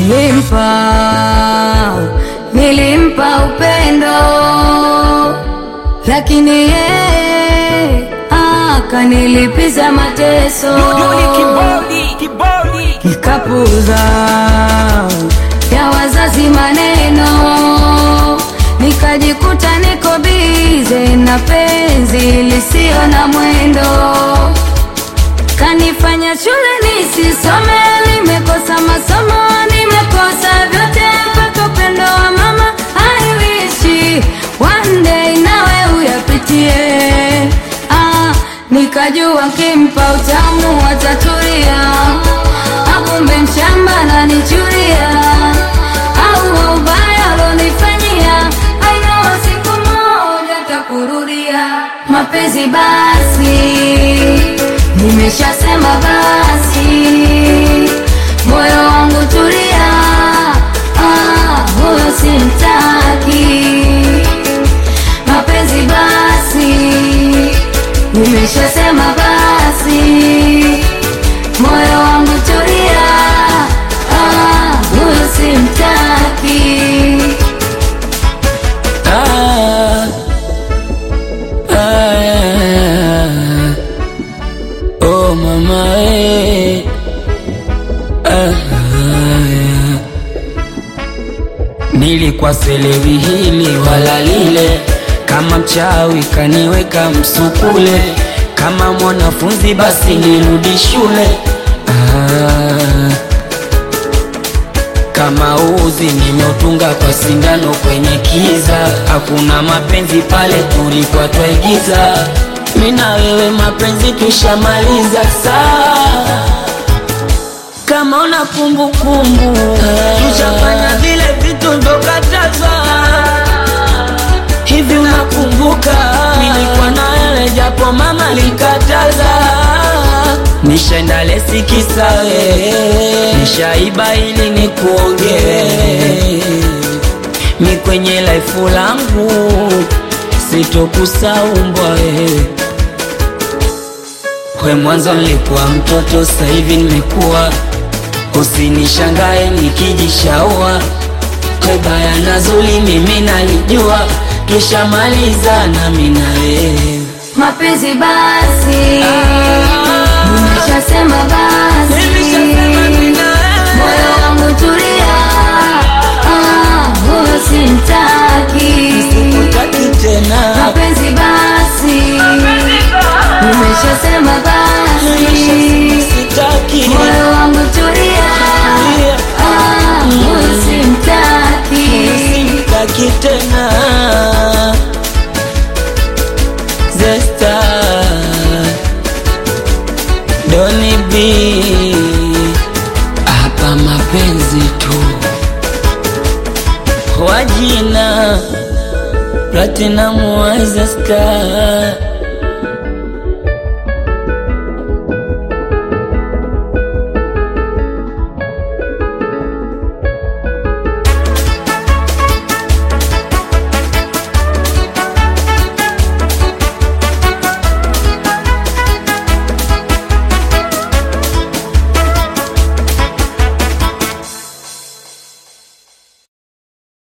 nilimpa nilimpa upendo, lakini yeye akanilipiza mateso, Duduli kibodi, kibodi. nikapuza ya wazazi maneno, nikajikuta niko bize na penzi lisio na mwendo kanifanya shule nisisome, nimekosa masomo, nimekosa vyote mpaka upendo wa mama. I wish one day nawe uyapitie. Ah, nikajua kimpa utamu watatulia, akumbe mshamba nanichuria, au ubaya alonifanyia, I know siku moja takurudia mapenzi basi Nimeshasema basi, moyo wangu tulia, ah, huyo simtaki. Mapenzi basi, nimeshasema basi, moyo wangu tulia, ah, huyo simtaki. Ah, ah, oh mama eh, ah, nilikuwa selewi hili wala lile, kama mchawi kaniweka msukule, kama mwanafunzi basi nirudi shule ah, kama uzi nimeutunga kwa sindano kwenye kiza, hakuna mapenzi pale tulikuwa twaigiza. Mimi na wewe mapenzi tushamaliza saa kama una kumbukumbu tushafanya vile vitu vyokatazwa hivi, unakumbuka nilikuwa na wewe japo mama likataza, nishaenda lesi kisawe, nishaiba ili nikuongee mi kwenye laifu langu sitokusaumbwa wewe we mwanzo nilikuwa mtoto, sasa hivi nimekuwa. Usinishangae nikijishaua, we baya na zuri mimi nalijua, tushamaliza nami na wewe. Mapenzi basi, nimeshasema basi, Nimeshasema mimi na wewe. moyo wangu tulia, ah, huyo simtaki. Utaki tena, Mapenzi basi, nimeshasema basi, sitaki moyo wangu tulia, ah, huyo simtaki. sitaki tena. Zesta Doni B hapa mapenzi tu wajina Platinum wa Zesta